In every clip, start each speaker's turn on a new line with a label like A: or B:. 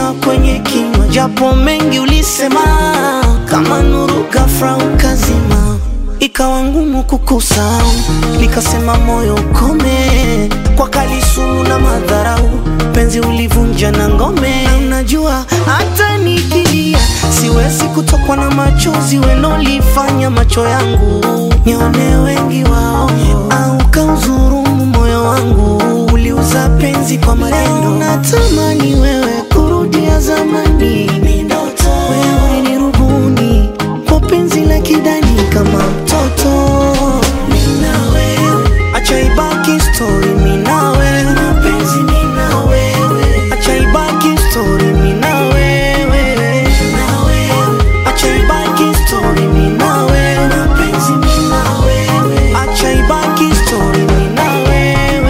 A: heshima kwenye kinywa, japo mengi ulisema, kama nuru ghafla ukazima, ikawa ngumu kukusahau, nikasema moyo ukome, kwa kali sumu na madharau, penzi ulivunja na ngome. Na unajua hata nikilia siwezi kutokwa na machozi, welolifanya macho yangu nione wengi wao, au kauzurumu moyo wangu, uliuza penzi kwa maneno. Natamani wewe kurudia zamani, wewe ulinirubuni kwa penzi la kidani kama mtoto. Mimi na wewe, acha ibaki story, mimi na wewe, mapenzi mimi na wewe, acha ibaki story, mimi na wewe, na wewe, acha ibaki story, mimi na wewe, mapenzi mimi na wewe, acha ibaki story, mimi na wewe.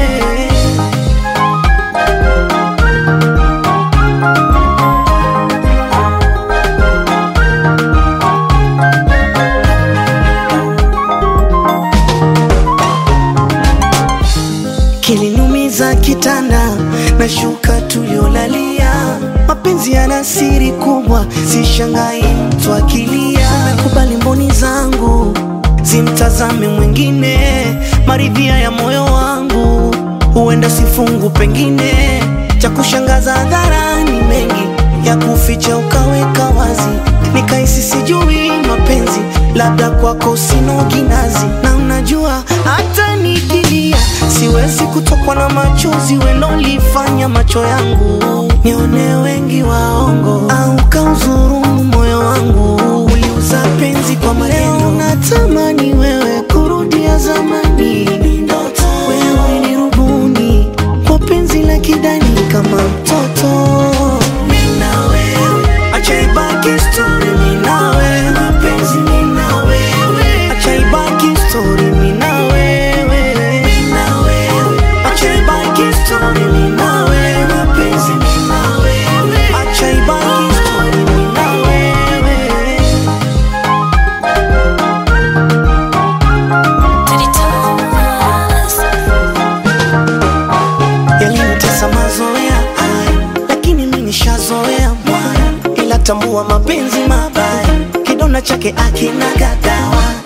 A: Kiliniumiza kitanda na shuka tuliolalia, mapenzi yana siri kubwa, sishangai mtu akilia. Nakubali mboni zangu zimtazame mwingine, maridhia ya moyo wangu huenda sifungu, pengine cha kushangaza hadharani, mengi ya kuficha ukaweka wazi, nikahisi sijui mapenzi, labda kwako sina kinazi, na unajua hata nikilia siwezi kutokwa na machozi, welolifanya macho yangu nione wengi waongo, au kauzurumu moyo wangu, uliuza penzi kwa maneno. Natamani wewe kurudia zamani, wewe ulinirubuni kwa penzi la kidani kama mtoto. Mimi na wewe, acha ibaki story, mimi na wewe, mapenzi mimi na wewe, acha ibaki story, mimi na wewe, mimi na wewe, acha ibaki story, mimi na wewe, mapenzi mimi na wewe, acha ibaki story, mimi na wewe. Yalinitesa mazoea haya, lakini mimi nishazoea mwaya, ila tambua mapenzi mabaya, kidonda chake akina gadawa